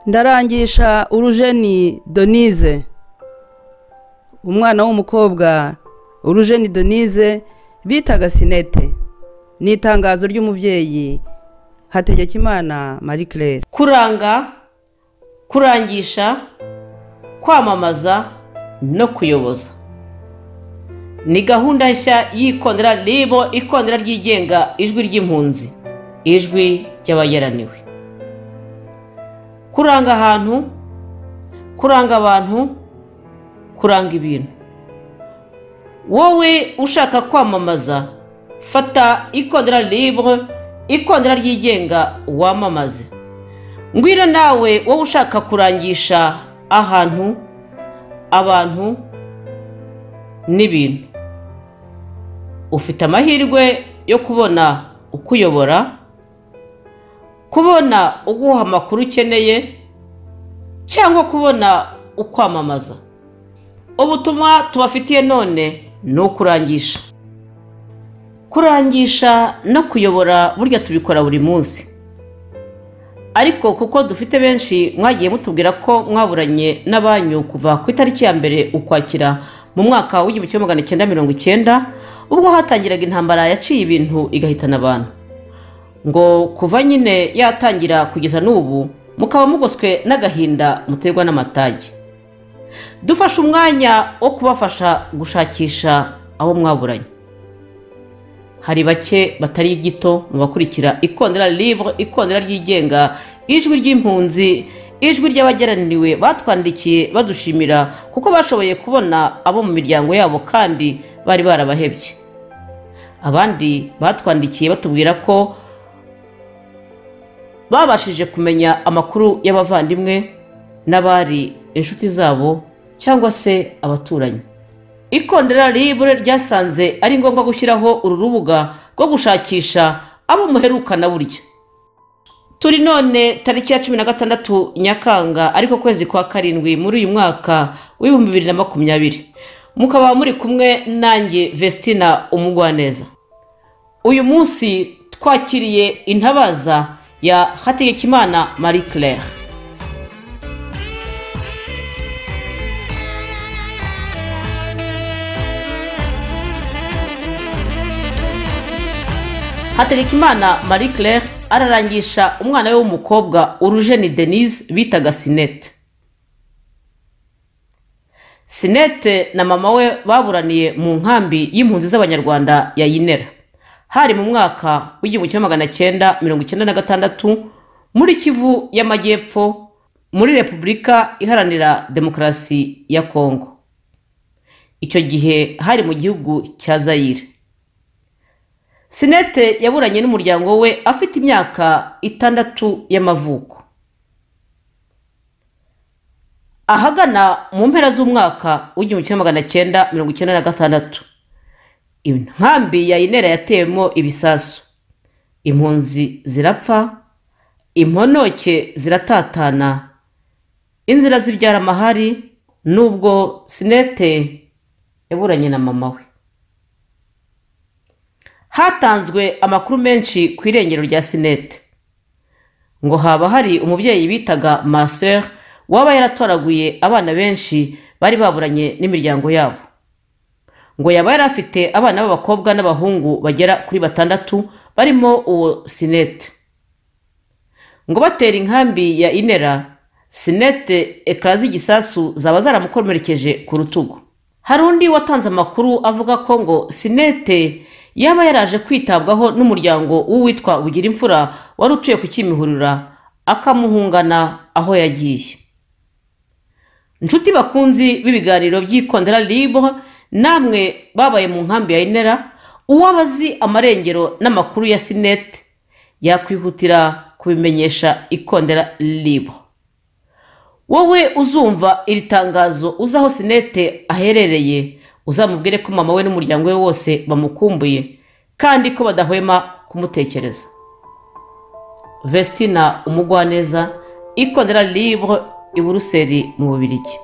ndarangisha urujeni donize umwana w'umukobwa urujeni donize bitaga sinete ni itangazo ry'umubyeyi hategekimana marie claire kuranga kurangisha kwamamaza no kuyoboza ni gahunda nshya y'ikondera ribo ikondera ryigenga ijwi ry'impunzi ijwi ry'abayaraniwe kuranga ahantu kuranga abantu kuranga ibintu wowe ushaka kwamamaza fata ikondera ribo ikondera ryigenga wamamaze ngwira nawe wowe ushaka kurangisha ahantu abantu n'ibintu ufite amahirwe yo kubona ukuyobora kubona uguha amakuru ukeneye cyangwa kubona ukwamamaza ubutumwa tubafitiye none ni ukurangisha kurangisha no kuyobora burya tubikora buri munsi ariko kuko dufite benshi mwagiye mutubwira ko mwaburanye n'abanyu kuva ku itariki ya mbere ukwakira mu mwaka w'igihumbi kimwe magana cyenda mirongo icyenda ubwo hatangiraga intambara yaciye ibintu igahitana abantu ngo kuva nyine yatangira kugeza n'ubu mukaba mugoswe n'agahinda muterwa n'amatage dufashe umwanya wo kubafasha gushakisha abo mwaburanye hari bake batari gito mu bakurikira ikondera libre ikondera ryigenga ijwi ry'impunzi ijwi ry'abageraniwe batwandikiye badushimira kuko bashoboye kubona abo mu miryango yabo kandi bari barabahebye abandi batwandikiye batubwira ko babashije kumenya amakuru y'abavandimwe n'abari inshuti zabo cyangwa se abaturanyi ikondera ribure ryasanze ari ngombwa gushyiraho uru rubuga rwo gushakisha abo muherukana burya turi none tariki ya cumi na gatandatu nyakanga ariko kwezi kwa karindwi muri uyu mwaka w'ibihumbi bibiri na makumyabiri mukaba muri kumwe nanjye vestina umugwaneza uyu munsi twakiriye intabaza ya hategekimana marie claire hategekimana marie claire ararangisha umwana we w'umukobwa urujeni denise bitaga sinete sinete na mama we baburaniye mu nkambi y'impunzi z'abanyarwanda ya yinera hari mu mwaka w'igihumbi kimwe magana cyenda mirongo icyenda na gatandatu muri kivu y'amajyepfo muri repubulika iharanira demokarasi ya kongo icyo gihe hari mu gihugu cya zayire sinete yaburanye n'umuryango we afite imyaka itandatu y'amavuko ahagana mu mpera z'umwaka w'igihumbi kimwe magana cyenda mirongo icyenda na gatandatu inkambi ya inera yatewemo ibisasu impunzi zirapfa imponoke ziratatana inzira zibyara amahari n'ubwo sinete yaburanye na mama we hatanzwe amakuru menshi ku irengero rya sinete ngo haba hari umubyeyi bitaga maseri waba yaratoraguye abana benshi bari baburanye n'imiryango yabo ngo yaba yari afite abana b'abakobwa n'abahungu bagera kuri batandatu barimo uwo sinete ngo batera inkambi ya inera sinete ekara z'igisasu zaba zaramukomerekeje ku rutugu hari undi watanze amakuru avuga ko ngo sinete yaba yaraje kwitabwaho n'umuryango w'uwitwa bugira imfura wari utuye ku kimihurura akamuhungana aho yagiye inshuti bakunzi b'ibiganiro by'ikondera ribo namwe babaye mu nkambi ya inera uwabazi amarengero n'amakuru ya sinete yakwihutira kubimenyesha ikondera ribo wowe uzumva iri tangazo uzi aho sinete aherereye uzamubwire ko mama we n'umuryango we wose bamukumbuye kandi ko badahwema kumutekereza vestina umugwaneza ikondera libre i buruseli mu bubirigi